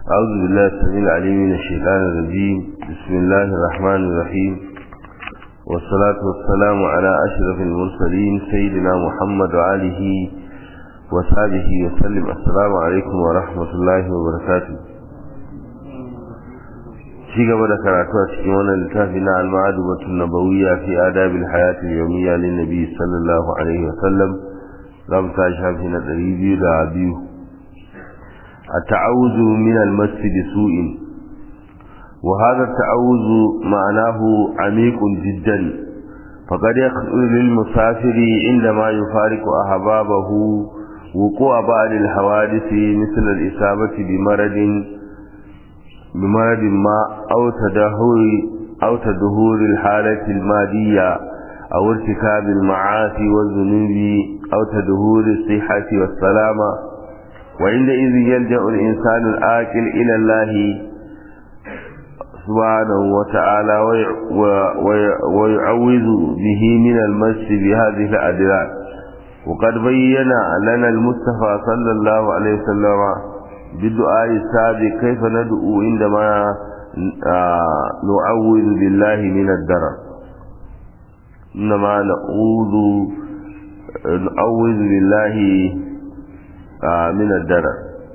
أعوذ بالله السميع العليم من الشيطان الرجيم بسم الله الرحمن الرحيم والصلاة والسلام على أشرف المرسلين سيدنا محمد وآله وصحبه وسلم السلام عليكم ورحمة الله وبركاته ci gaba da karatu a cikin wannan littafi na al-ma'adubatun nabawiyya fi adabil hayati al-yawmiyya lin nabi sallallahu alaihi wa sallam zamu ta shafi na 202 التعوذ من المس بسوء وهذا التعوذ معناه عميق جدا فقد يخطر للمسافر عندما يفارق أحبابه وقوع بعض الحوادث مثل الإصابة بمرض بمرض ما أو تدهور أو تدهور الحالة المادية أو ارتكاب المعاصي والذنوب أو تدهور الصحة والسلامة وعندئذ يلجأ الإنسان الآكل إلى الله سبحانه وتعالى ويعوذ به من المس بهذه الأدلال وقد بين لنا المصطفى صلى الله عليه وسلم بالدعاء السابق كيف ندعو عندما نعوذ بالله من الدرر إنما نعوذ نعوذ بالله من الدرر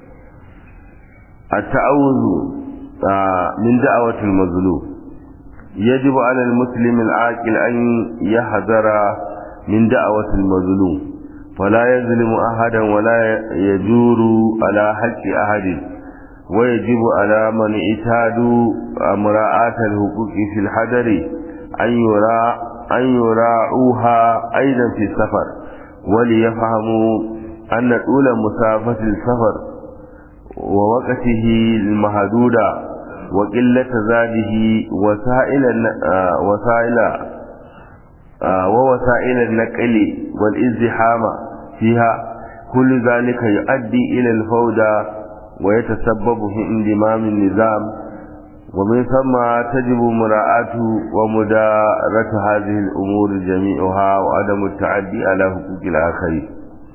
التعوذ من دعوة المظلوم يجب على المسلم العاقل أن يحذر من دعوة المظلوم فلا يظلم أحدا ولا يجور على حق أحد ويجب على من اعتاد مراعاة الحقوق في الحذر أن يرى أن يراعوها أيضا في السفر وليفهموا أن طول مسافة السفر ووقته المحدود وقلة زاده وسائل وسائل ووسائل النقل والازدحام فيها كل ذلك يؤدي إلى الفوضى ويتسبب في انضمام النظام ومن ثم تجب مراعاة ومدارة هذه الأمور جميعها وعدم التعدي على حقوق الآخرين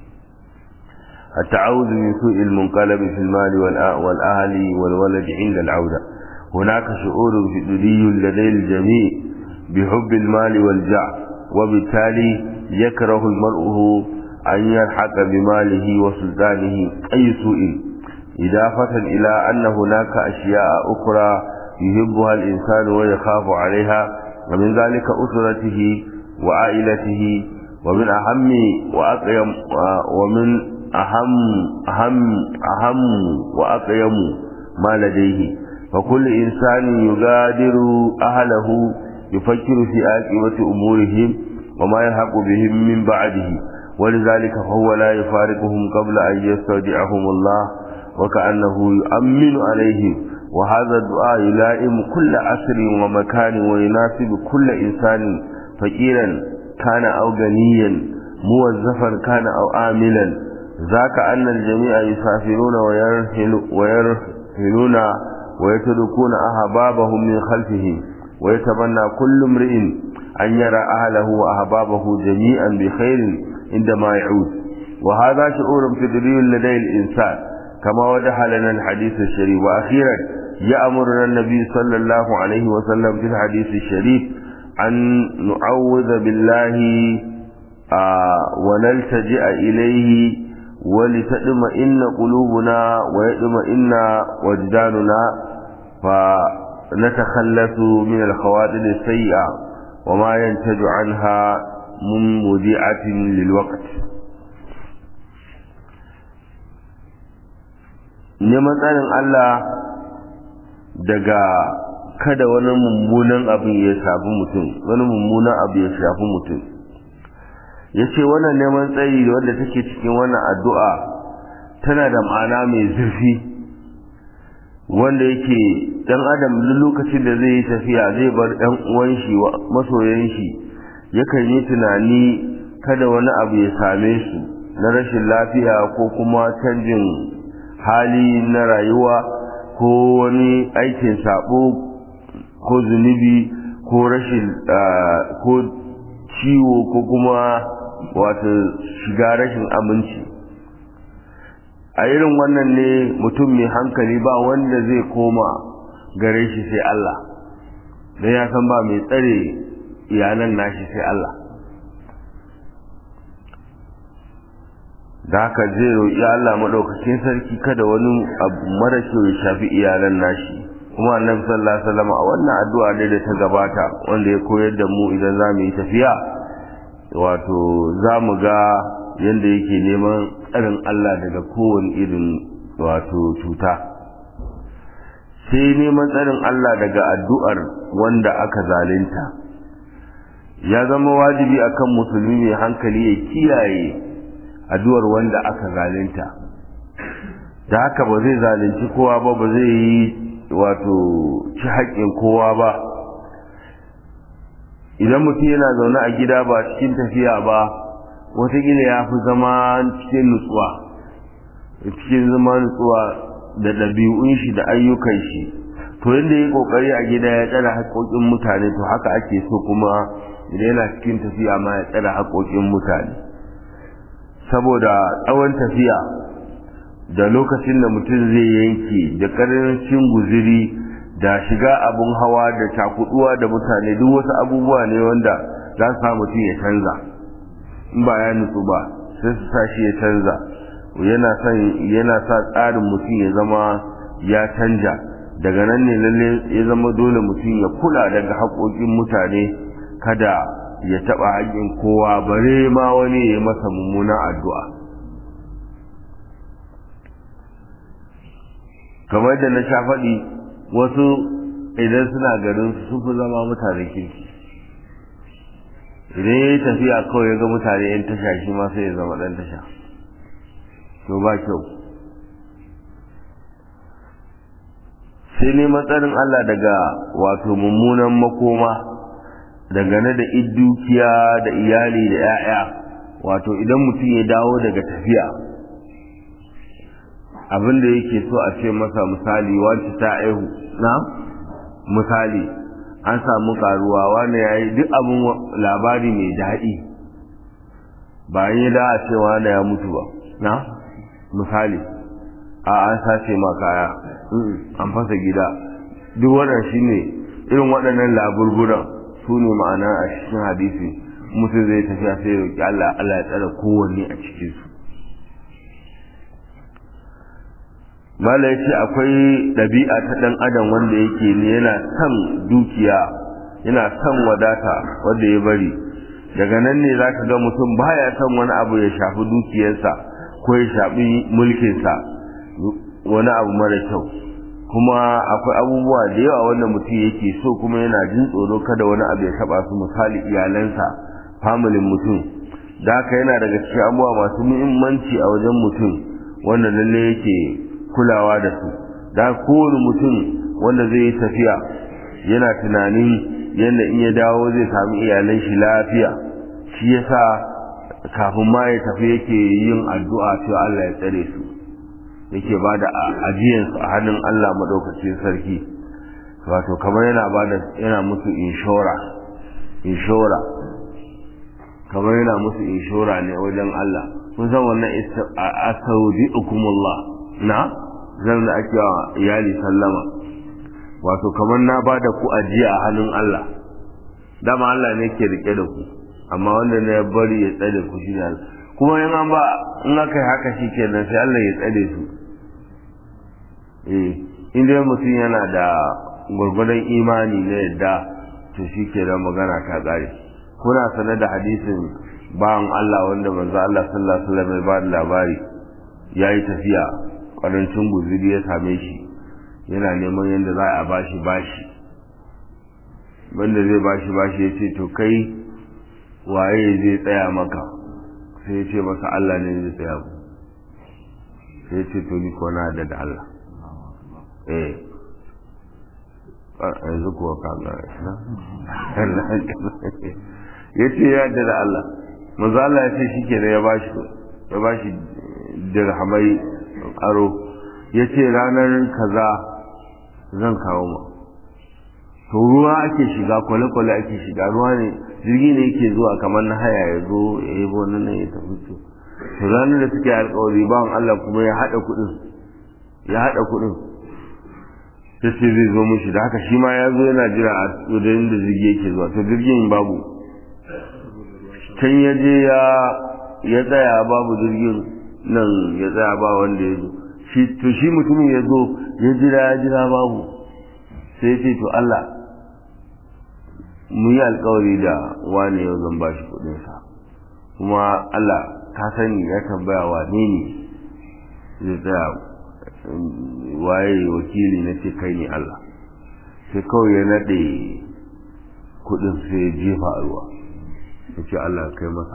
التعوذ من سوء المنقلب في المال والأهل والولد عند العودة هناك شعور حدودي لدي الجميع بحب المال والجع وبالتالي يكره المرء أن يلحق بماله وسلطانه أي سوء إضافة إلى أن هناك أشياء أخرى يحبها الإنسان ويخاف عليها ومن ذلك أسرته وعائلته ومن أهم وأقيم ومن أهم أهم أهم وأقيم ما لديه فكل إنسان يغادر أهله يفكر في عاقبة أمورهم وما يلحق بهم من بعده ولذلك فهو لا يفارقهم قبل أن يستودعهم الله وكأنه يؤمن عليهم وهذا الدعاء يلائم كل عصر ومكان ويناسب كل إنسان فقيرا كان أو غنيا موظفا كان أو عاملا ذاك أن الجميع يسافرون ويرحل ويرحلون ويتركون أحبابهم من خلفهم ويتمنى كل امرئ أن يرى أهله وأحبابه جميعا بخير عندما يعود وهذا شعور فطري لدي الإنسان كما وضح لنا الحديث الشريف وأخيرا يأمرنا النبي صلى الله عليه وسلم في الحديث الشريف أن نعوذ بالله آه ونلتجئ إليه ولتطمئن قلوبنا ويطمئن وجداننا فنتخلص من الخواطر السيئة وما ينتج عنها من مذيعة للوقت neman tsarin Allah daga kada wani mummunan abin ya shafi mutum wani mummunan abu ya shafi mutum ya ce wannan neman tsayi wanda take cikin wannan addu'a tana da ma'ana mai zurfi wanda yake ɗan adam duk lokacin da zai yi tafiya zai bar ɗan uwan shi masoyan shi yakan yi tunani kada wani abu ya same su na rashin lafiya ko kuma canjin hali na rayuwa ko wani aikin sabo ko zunubi ko rashin ko ciwo ko kuma wato shiga rashin aminci a irin wannan ne mutum mai hankali ba wanda zai koma gare shi sai Allah don ya san ba mai tsare iyalan nashi sai Allah da haka zai roƙi Allah maɗaukakin sarki kada wani abu mara kyau ya shafi iyalan nashi kuma annabi sallallahu alaihi wasallam a wannan addu'a ne da ta gabata wanda ya koyar da mu idan za mu yi tafiya wato za mu ga yadda yake neman tsarin Allah daga kowane irin wato cuta sai neman tsarin Allah daga addu'ar wanda aka zalunta ya zama wajibi akan musulmi mai hankali ya kiyaye addu'ar wanda aka zalunta da haka ba zai zalunci kowa ba ba zai yi wato ci haƙƙin kowa ba idan mutum yana zaune a gida ba cikin tafiya ba watakila ya fi zama cikin nutsuwa cikin zama nutsuwa da ɗabi'un shi da ayyukan shi to yadda ya ƙoƙari a gida ya tsara haƙoƙin mutane to haka ake so kuma idan yana cikin tafiya ma ya tsara haƙoƙin mutane saboda tsawon tafiya da lokacin da mutum zai yanke da ƙarancin guziri da shiga abun hawa da cakuduwa da mutane duk wasu abubuwa ne wanda za su sa mutum ya canza in ba ya nutsu ba sai su sa shi ya canza yana son yana sa tsarin mutum ya zama ya canja daga nan ne lalle ya zama dole mutum ya kula daga haƙoƙin mutane kada ya taɓa haƙƙin kowa bare ma wani ya yi masa mummunan addu'a kamar da na sha faɗi wasu idan suna garin su fi zama mutane kirki idan ya yi tafiya kawai ya ga mutane yan tasha shi ma sai ya zama ɗan tasha to ba kyau sai ne matsarin Allah daga wato mummunan makoma dangane da dukiya da iyali da 'ya'ya wato idan mutum ya dawo daga tafiya abin da yake so a ce masa misali wacce ta aihu na misali an samu karuwa wani ya yi duk abin labari mai daɗi ba yi da a ce wani ya mutu ba na misali a an sace ma kaya an fasa gida duk waɗanda shi ne irin waɗannan laburburan su ne ma'ana a cikin hadisi mutum zai tafiya sai ya roƙi Allah Allah ya tsara kowanne a cikinsu mala ya ce akwai ɗabi'a ta ɗan adam wanda yake ne yana son dukiya yana son wadata wanda ya bari daga nan ne za ka ga mutum baya son wani abu ya shafi dukiyarsa ko ya shafi mulkinsa wani abu mara kyau kuma akwai abubuwa da yawa wanda mutum yake so kuma yana jin tsoro kada wani abu ya taɓa su misali iyalansa familin mutum da haka yana daga cikin abubuwa masu muhimmanci a wajen mutum wanda lalle yake kulawa da su da kowane mutum wanda zai yi tafiya yana tunanin yadda in ya dawo zai sami iyalan shi lafiya shi yasa kafin ma ya tafi yake yin addu'a cewa Allah ya tsare su yake ba da ajiyansu a hannun Allah maɗaukacin sarki wato kamar yana ba da yana musu inshora inshora kamar yana musu inshora ne wajen Allah kun san wannan asaudi'ukumullah na zan da ake wa iyali sallama wato kamar na ba da ku ajiya a hannun Allah dama Allah ne ke rike da ku amma wanda na ya bari ya tsare ku shi ne Allah kuma in an ba in aka yi haka shi kenan sai Allah ya tsare su eh in dai mutum yana da gwargwadon imani na yadda to shi ke da magana ta ƙare kuna sanar da hadisin bawan Allah wanda manzo Allah sallallahu alaihi wasallam ya ba da labari yayi tafiya kwarancin guzuri ya same shi yana neman yadda za a bashi bashi wanda zai bashi bashi ya ce to kai waye zai tsaya maka sai ya ce masa Allah ne zai tsaya ku sai ya ce to ni ko na da Allah eh yanzu kuwa kaga ya ce ya da Allah manzo Allah ya ce shi ke ya bashi ya bashi dirhamai aro ya ce ranar kaza zan kawo ma to ruwa ake shiga kwale-kwale ake shiga ruwa ne jirgi ne yake zuwa kamar na haya ya zo ya yi wannan nan ya tafi to to ranar da suke alkawari bawan Allah kuma ya haɗa kuɗin ya haɗa kuɗin ta ce zai zo mushi da haka shi ma ya zo yana jira a wajen da jirgi yake zuwa to jirgin babu can ya je ya ya tsaya babu jirgin nan ya tsaya ba wanda ya zo shi to shi mutumin ya zo ya jira ya jira babu sai ce to Allah mu yi alkawari da wani yau zan bashi kuɗinsa kuma Allah ka sani ya tambaya wane ne zai tsaya waye wakili na ce kai ne Allah sai kawai ya naɗe kudin sai ya jefa a ruwa ya ce Allah kai masa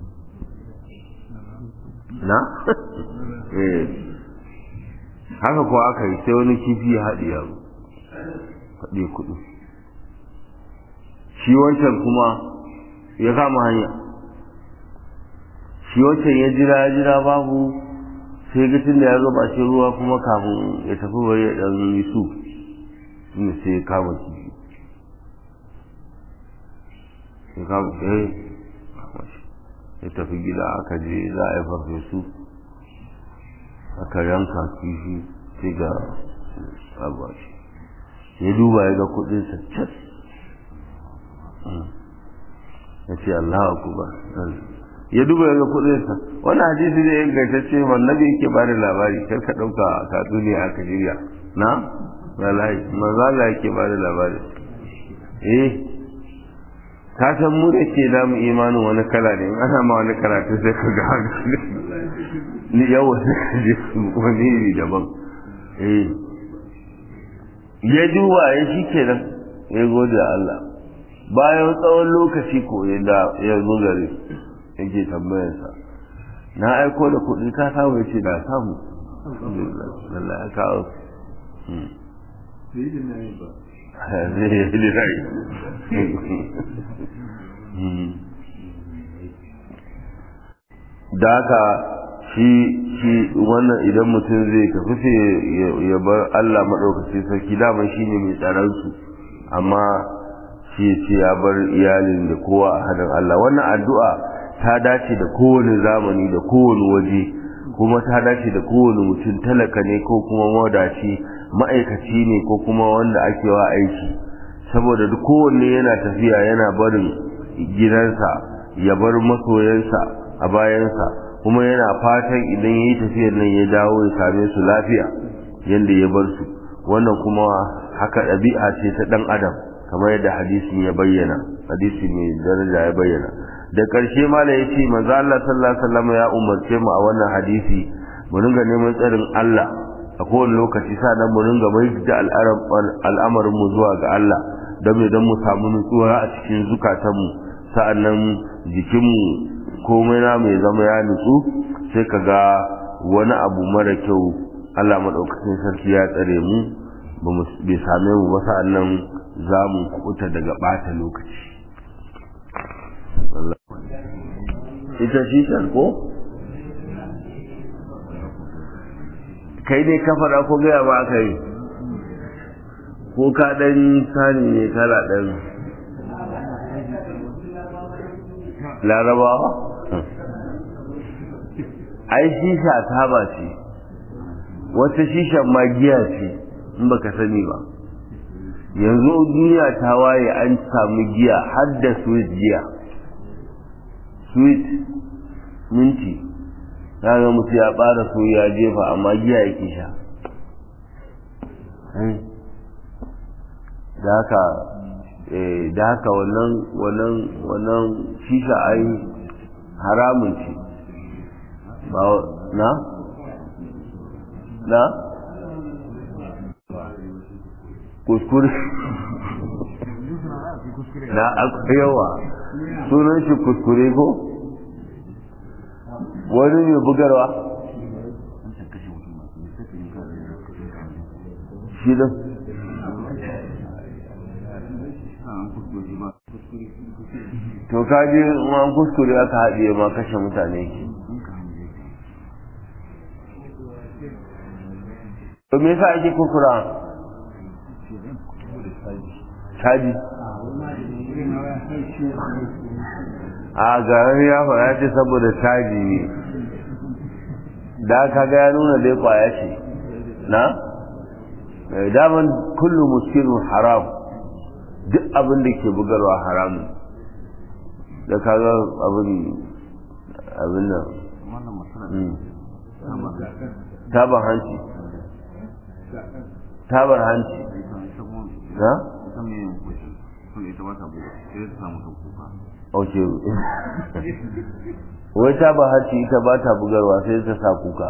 na? eh haka kuwa aka yi sai wani kifi ya haɗe yaro haɗe kudin shi wancan kuma ya kama hanya shi wancan ya jira ya jira babu sai ga tun da ya zo shi ruwa kuma kafin ya tafi bari ya dan yi su inda sai ya kama kifi ya kama eh ya tafi gida aka je za a yi farfesu aka yanka kifi sai ga abashi ya duba ya ga kudinsa cas ya ce Allah akubar ya duba ga kudinsa wannan hadisi ne ingantacce annabi yake ba da labari kar ka dauka tatsuniya aka shirya na wallahi manzo Allah yake ba da labari eh ka san mu da ke da mu imanin wani kala ne in ana ma wani karatu sai ka ga ni yawa sai ka je wani iri daban eh ya duba ya shi kenan ya gode Allah bayan tsawon lokaci ko ya zo gare yake tambayarsa na aiko da kuɗi ka samu ya ce da samu Allah ya kawo da haka shi shi wannan idan mutum zai tafi sai ya bar Allah maɗaukacin sarki daman shi ne mai tsaransu amma shi ce ya bar iyalin da kowa a hannun Allah wannan addu'a ta dace da kowane zamani da kowane waje kuma ta dace da kowane mutum talaka ne ko kuma mawadaci ma'aikaci ne ko kuma wanda ake wa aiki saboda duk kowanne yana tafiya yana barin gidansa ya bar masoyansa a bayansa kuma yana fatan idan ya yi tafiyar nan ya dawo ya same su lafiya yadda ya bar su wannan kuma haka ɗabi'a ce ta ɗan adam kamar yadda hadisin ya bayyana hadisi mai daraja ya bayyana da ƙarshe ma da ya ce manzo Allah sallallahu alaihi wasallam ya umarce mu a wannan hadisi mu ringa neman tsarin Allah a kowane lokaci sannan mu ringa mai da al'amarin mu zuwa ga Allah don me don mu samu nutsuwa a cikin zukatanmu sa'annan jikinmu komai na mai zama ya nutsu sai ka ga wani abu mara kyau Allah maɗaukacin sarki ya tsare mu bai same mu ba sa'annan za mu kuta daga ɓata lokaci ita shishan ko kai ne ka faɗa ko gaya ba aka yi ko ka ɗan sani ne kala ɗan larabawa ai shisha taba ce wata shishan magiya ce in baka sani ba yanzu duniya ta waye an samu giya har da sweet giya sweet minti ga mutu ya ɓara so ya jefa amma giya yake sha da haka da haka wannan wannan wannan shisha ai haramun ce ba na na kuskure na akwai yawa sunan shi kuskure ko wani ne bugarwa shi da to kaji an kuskure aka haɗiye ma kashe mutane ke to me yasa ake kukura caji a garin ya fara ce saboda caji ne da ka ga ya nuna dai kwaya ce na daman kullu muskilun haram duk abin da ke bugarwa haramun da ka ga abin abin nan tabar hanci tabar hanci na? ok wai tabar hanci ita ba ta bugarwa sai ta sa kuka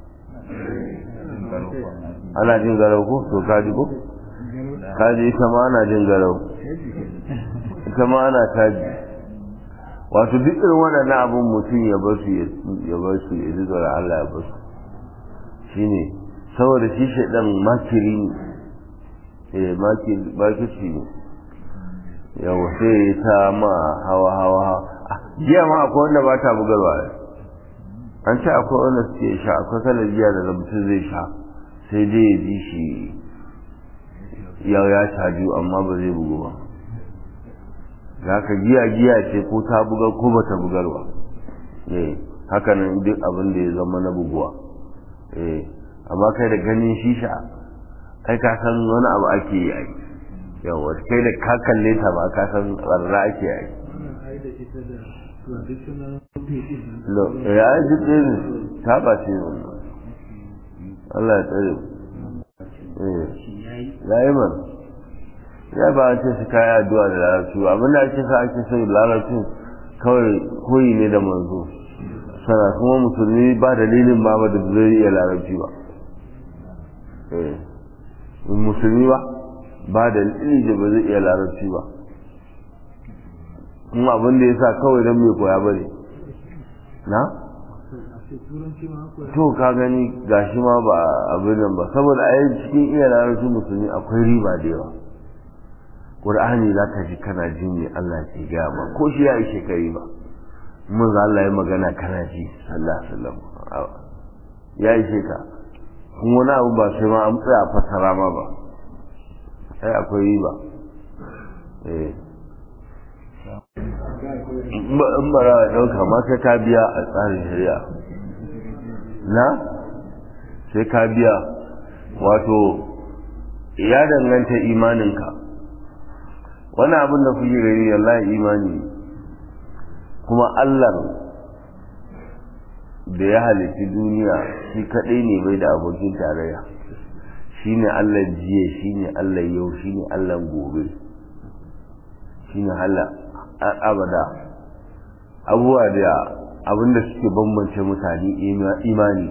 ana jin garau ko to kaji ko kaji ita ma ana jin garau ita ma ana taji wato duk irin waɗannan abin mutum ya bar su ya bar su ya ji tsoron Allah ya bar su shine saboda shi shaidan makiri ne eh makirci ne yawa sai ta ma hawa hawa jiya ma akwai wanda ba ta bugarwa an ce akwai wanda suke sha akwai kalar jiya da mutum zai sha sai dai ya ji shi ya ya caju amma ba zai bugu ba za ka giya giya ce ko ta bugar ko ba ta bugarwa eh haka nan duk abin da ya zama na buguwa eh amma kai da ganin shisha kai ka san wani abu ake yi ai yawa kai da ka kalle ta ba ka san tsarra ake yi ya yi duk ɗin ta ba ce wannan Allah ya tsare ya yi man ya ba an ce su kayi addu'a da larabci ba abinda ake sa ake sai larabcin kawai koyi ne da manzo sana kuma musulmi ba dalilin ba ba da zai iya larabci ba musulmi ba ba da dalilin da ba zai iya larabci ba kuma abin da ya sa kawai don mai koya ba ne na? to ka gani gashi ma ba abin nan ba saboda a yi cikin iya larabci musulmi akwai riba da yawa ƙur'ani za ka ji kana jin ne Allah ke gaya ba ko shi ya yi shekari ba mun za Allah ya magana kana ji sallah sallam ya yi sheka kuma wani abu ba sai ma an tsaya fasara ma ba sai akwai riba eh in ba ra ɗauka ma sai ka biya a tsarin shari'a na sai ka biya wato ya danganta imaninka wani abin da kuke gani wallahi imani kuma Allah da ya halitti duniya shi kaɗai ne bai da abokin tarayya shi ne Allah jiya shi ne Allah yau shi ne Allah gobe shi ne Allah abada abubuwa da abinda suke bambance mutane imani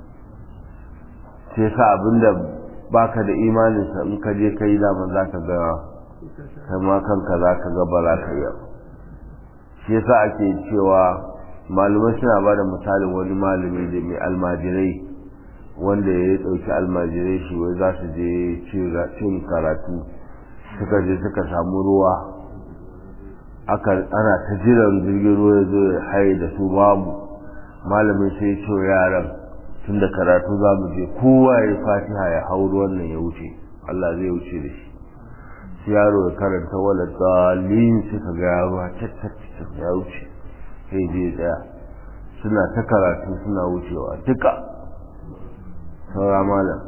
sai sa abinda baka da imaninsa in ka je kai daman za ka ga kama kanka za ka ga ba za ka yi shi yasa ake cewa malumai suna ba da misalin wani malami da mai almajirai wanda ya ɗauki almajirai shi wai za su je cin karatu suka je suka samu ruwa aka ana ta jiran jirgin ruwa ya zo ya haye da su babu malamin sai ce yaran tun da karatu za mu je kowa ya fatiha ya hau ruwan nan ya wuce Allah zai wuce da shi sai yaro ya karanta wala dalin suka ga yaro ya wuce sai je tsaya suna ta karatu suna wucewa duka saura malam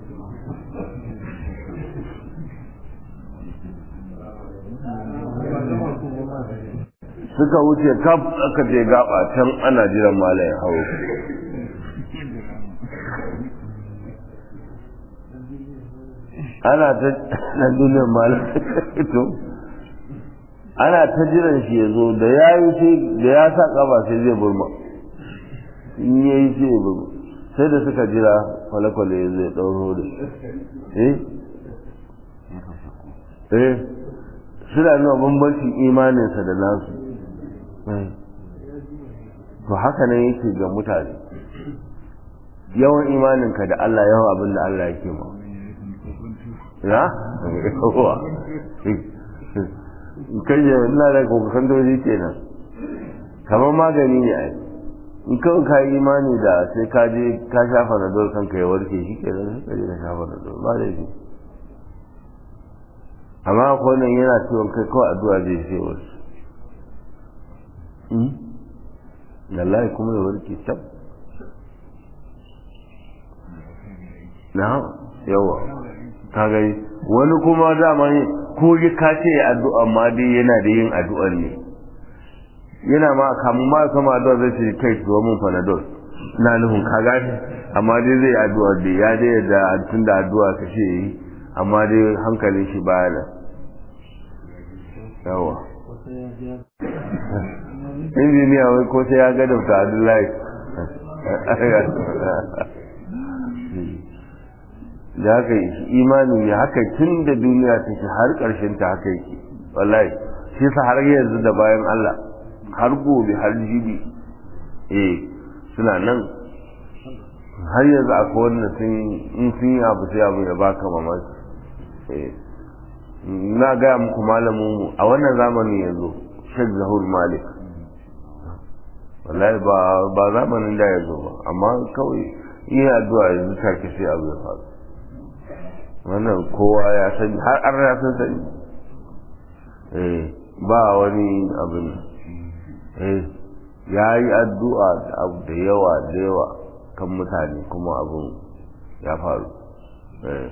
suka wuce kaf aka je gaba can ana jiran malam ya hawo ana ta na duniyar malam to ana ta jiran shi ya zo da ya yi sai da ya sa kafa sai zai burma in ya yi sai ya burma sai da suka jira kwale-kwale ya zai ɗauro da eh eh suna nuna bambancin imaninsa da nasu to haka nan yake ga mutane yawan imaninka da Allah yawan abin da Allah yake ma ya? yawa kai yi ina da kokakan doji kenan kamar magani ne a in kawai ka yi imani da sai ka je ka shafa na dole kanka ya warke shi kenan sai ka je ka shafa na dole ba da shi amma akwai nan yana ciwon kai kawai addu'a zai sai wasu wallahi kuma ya warke tab na yawa ka gani wani kuma dama ko ya kace ya addu'a ma dai yana da yin addu'ar ne yana ma kamun ma kama addu'a zai ce kai zo mun panadol na nufin ka gani amma dai zai addu'a da ya dai da tun da addu'a ka ce yi amma dai hankalin shi baya nan yawa injiniya wai ko sai ya ga dafta abdullahi da haka imani ne haka tun da duniya take har ƙarshen ta haka yake wallahi shi sa har yanzu da bayan Allah har gobe har jibi eh suna nan har yanzu akwai wanda sun in sun yi abu sai abu ya baka mamaki eh na gaya muku malamin mu a wannan zamanin yanzu Sheikh Zahur Malik wallahi ba ba zamanin da ya zo ba amma kawai iya addu'a yanzu take sai abu ya faru wannan kowa ya sani har an ya san sani eh ba wani abin eh ya yi addu'a abu da yawa da yawa kan mutane kuma abin ya faru eh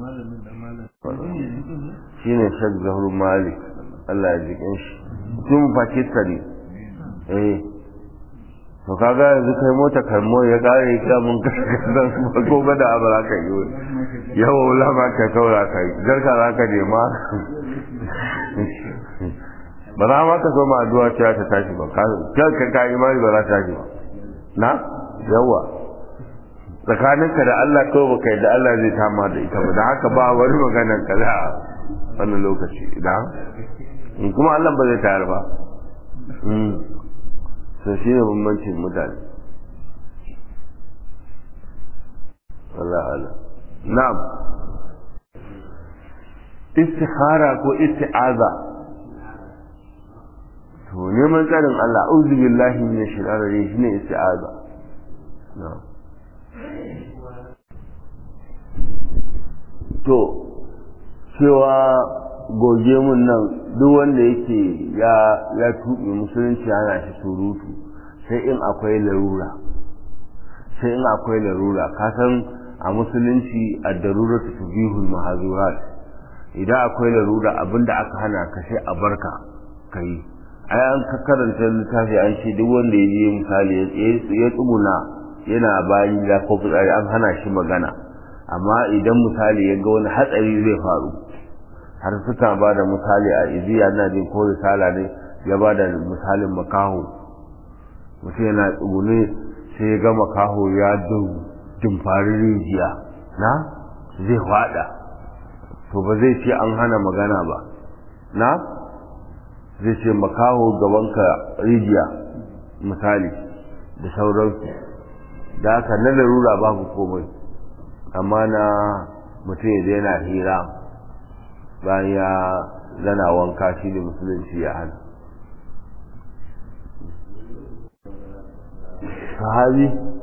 shi ne shek zahur malik Allah ya jikin shi tun pakistan eh to kaga yanzu kai mota kalmo ya kare ka mun kasan ko ga da abu za ka yi yawa wula ma ka kaura ka yi garka za ka je ma ba za ma ka so ma addu'a cewa ta tashi ba ka ka ka imani ba za ta tashi ba na yawa tsakaninka da Allah kawai baka yadda Allah zai tama da ita ba da haka ba wani maganar ka za a wannan lokaci da kuma Allah ba zai tayar ba so shi ne bambancin mutane Allah Allah na'am istikhara ko isti'aza to neman tsarin Allah auzu billahi min shaitanir rajim shine isti'aza na'am to cewa goge mun nan duk wanda yake ya ya tuɓe musulunci ana shi surutu sai in akwai larura sai in akwai larura ka san a musulunci a darura su tubihul mahazurat idan akwai larura abinda aka hana ka sai a barka ka yi ai an ka karanta littafi an ce duk wanda ya je misali ya tsuguna yana bayan da ko fitsari an hana shi magana amma idan misali ya ga wani hatsari zai faru har suka ba da misali a iziya na jin ko risala ne ya ba da misalin makaho mutum yana tsugune sai ya ga makaho ya jimfari rijiya na zai fada to ba zai ce an hana magana ba na zai ce makaho gabanka rijiya misali da sauransu da haka na larura babu komai amma na mutum ya daina hira bayan ya zana wanka shi da musulunci ya hana sahabi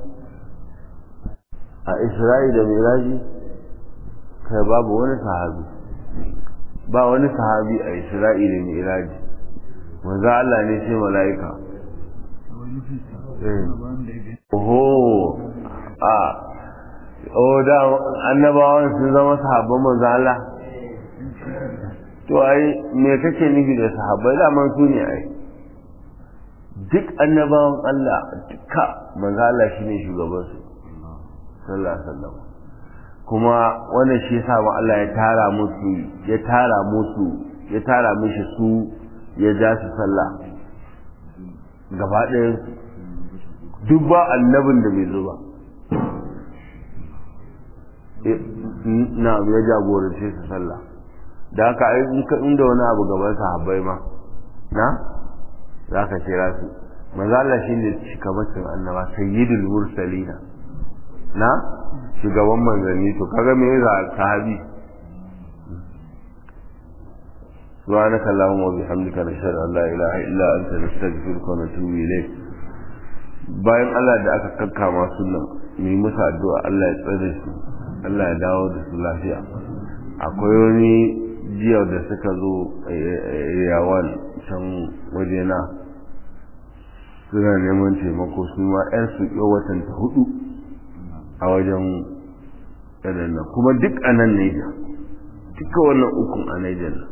a isra'i da miraji kai babu wani sahabi ba wani sahabi a isra'i da miraji manzo Allah ne sai mala'ika oho a o da annabawan sun zama sahabban manzo Allah to ai me kake nufi da sahabbai da man su ne ai duk annabawan Allah duka manzo Allah shine shugaban su sallallahu alaihi wasallam kuma wannan shi yasa ma Allah ya tara musu ya tara musu ya tara mishi su ya ja su sallah gaba ɗaya duk ba annabin da bai zo ba na ya jagorance su sallah da haka ai inda wani abu gaban sahabbai ma na za ka kira su manzo Allah shine shugabancin annaba sayyidul mursalina na shugaban manzanni to kaga me yasa sahabi سبحانك اللهم وبحمدك نشهد ان لا اله الا انت نستغفرك ونتوب اليك bayan Allah da aka kakkama sunan mu yi musu addu'a Allah ya tsare su Allah ya dawo da su lafiya akwai wani jiya da suka zo yawan can wajena suna neman taimako su ma 'yan su watan ta hudu a wajen nan kuma duk a nan Niger duka wannan ukun a Niger nan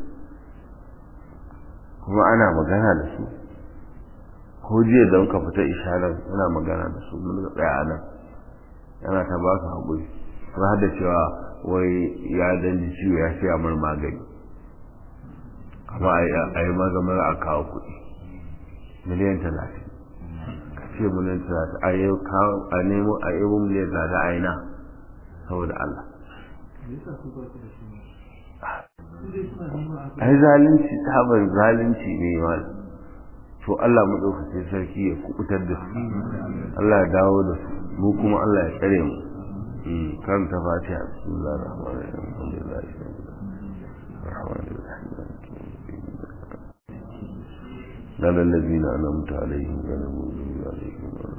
kuma ana magana da su ko jiya da muka fita isharar ana magana da su mun tsaya nan yana ta ba su haƙuri kuma har da cewa wai ya danji ciwo ya siya mar magani amma a yi magamar a kawo kuɗi miliyan talatin ka ce miliyan talatin a yi a nemo a yi miliyan talatin a ina saboda Allah ai zalunci tabar zalunci ne ma to Allah maɗaukacin sarki ya kubutar da su Allah ya dawo da su mu kuma Allah ya tsare mu kan ta fatiha bismillahir rahmanir rahim alhamdulillahi rabbil alamin الذين أنعمت عليهم غير المغضوب عليهم ولا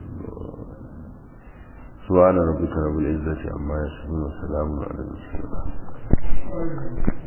سبحان ربك رب العزة عما يصفون وسلام على المرسلين